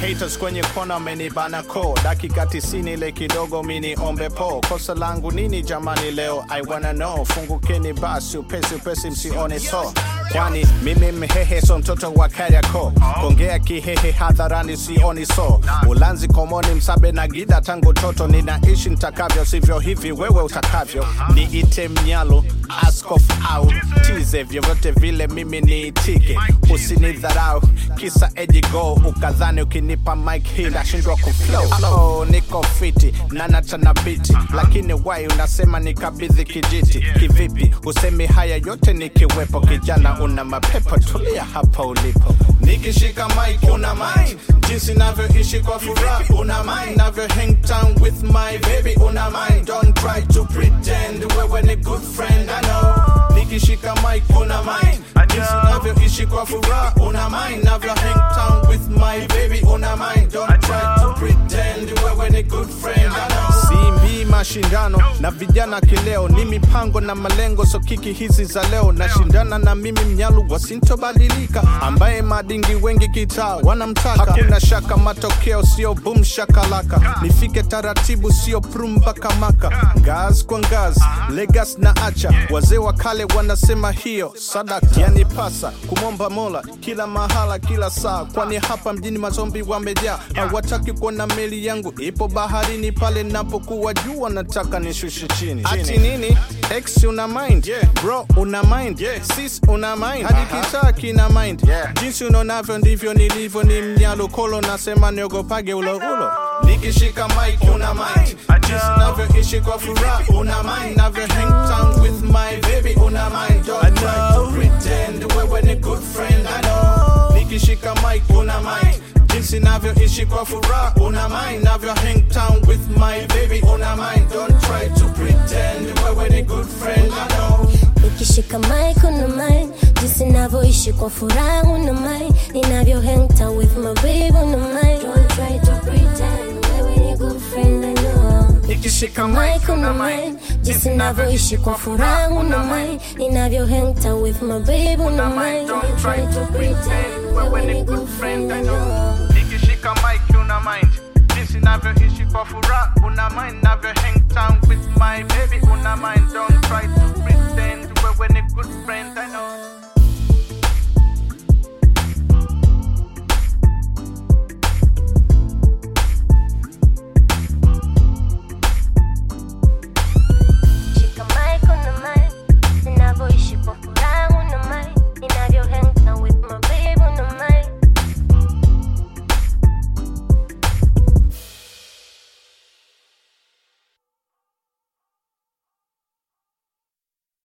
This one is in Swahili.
haters kwenye kona amenibana ko dakika tisini ile kidogo mini ombe po kosa langu nini jamani leo i wanna know fungukeni basi upesi upesi msione so kwani mimi mhehe so mtoto wa kariako kongea kihehe hadharani sioni so ulanzi komoni msabe na gida tangu toto ninaishi ntakavyo sivyo hivi wewe utakavyo niite mnyalo askof au tize vyovyote vile mimi niitike usinidharau kisa ejigo ukadhani ukinipa mike hii nashindwa kuflow oh, niko fiti nanachana biti lakini wai unasema nikabidhi kijiti kivipi usemi haya yote nikiwepo kijana una mapepo tulia hapa ulipo nikishika mike una mind jinsi navyoishi kwa furaha una mind navyo hang town with my baby una mind don't try to pretend wewe ni good friend I know nikishika mike una mind jinsi navyoishi kwa furaha una mind navyo hang town with my baby una mind don't try to pretend wewe ni good friend I know simbii mashindano na vijana kileo ni mipango na malengo so kiki hizi za leo nashindana na mimi mnyalu wasintobadilika ambaye madingi wengi kitaa wanamtaka hakuna shaka matokeo sio bum shakalaka nifike taratibu sio prumba kamaka ngaz kwa ngaz legas na acha wazee wa kale wanasema hiyo sadaka yanipasa kumwomba mola kila mahala kila saa kwani hapa mjini mazombi wamejaa hawataki kuona meli yangu ipo baharini pale napokuwa juu wanataka nishushe chini ati nini x una mind bro una mind sis una mind hadi kitaa kina mind jinsi unaonavyo ndivyo nilivyo ni mnyalo kolo nasema niogopage ulo ulo nikishika mike una mind jinsi navyoishi kwa furaha una mind navyo hang town with my baby una mind don't try to pretend wewe ni good friend I know nikishika mike una mind jinsi navyoishi kwa furaha una mind navyo hang town with my baby una mind don't try to pretend wewe ni good friend I know nikishika mic una mind jinsi navyoishi kwa furaha una mind ninavyo hang town with my baby una mind don't try to pretend wewe ni good friend I know nikishika mic una mind jinsi navyoishi kwa furaha una mind ninavyo hang town with my baby una mind don't try to pretend wewe ni good friend I know nikishika mic una mind jinsi navyoishi kwa furaha una mind navyo